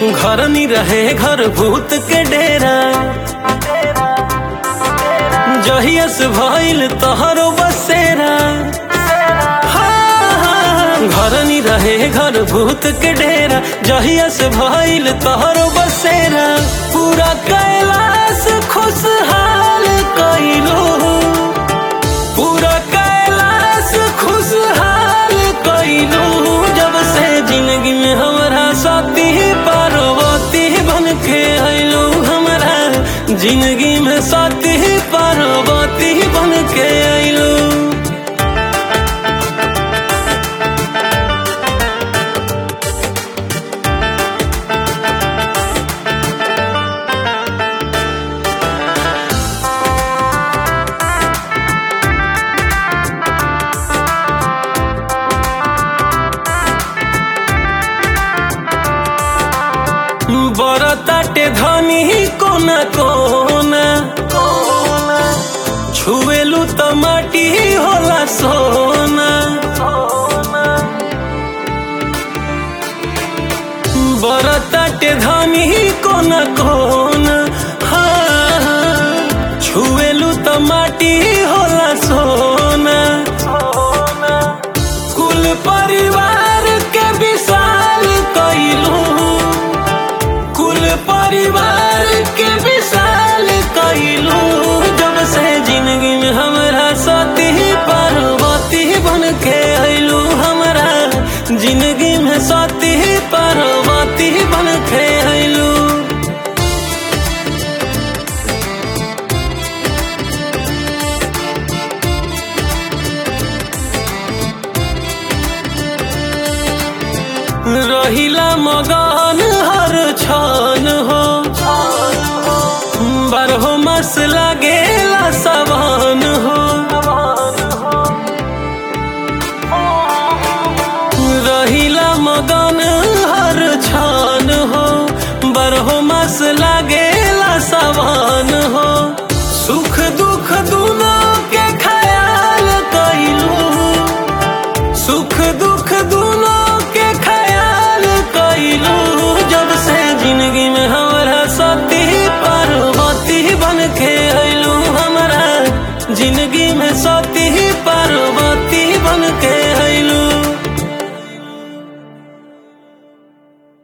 घर नी रहे घर भूत के डेरा जहियस भइल तहरो बसेरा हाँ, घर नी रहे घर भूत के डेरा जहियस भइल तहरो बसेरा पूरा कैलाश खुशहाल कइलो पूरा कैलाश खुशहाल कइलो जब से जिंदगी में हमारा साथी पार्वती बन के अइलो हमारा जिंदगी में साथी पार्वती बन के अइलो बरताटे धनी कोना कोना छुएलू त माटी होला सोना बरताटे धनी कोना कोना हाँ, हाँ, छुएलू त माटी होला सोना कुल परिवार के विशाल कइलू कुल परिवार के विशाल कइलू जब से जिंदगी में हमरा सती पार्वती बन के अइलू हमरा जिंदगी में सती पार्वती बन के अइलू रहिला मगन हर छन हो बारहो मास लागेला सवन हो रहिला मगन हर छन हो बारहो मास लागेला सवन हो सुख दुख दोनों के ख्याल कइलू सुख दुख दोनों के ख्याल कइलू जब से जिंदगी में हमारा सती पार्वती बन के अइलू हमारा जिंदगी में सती पार्वती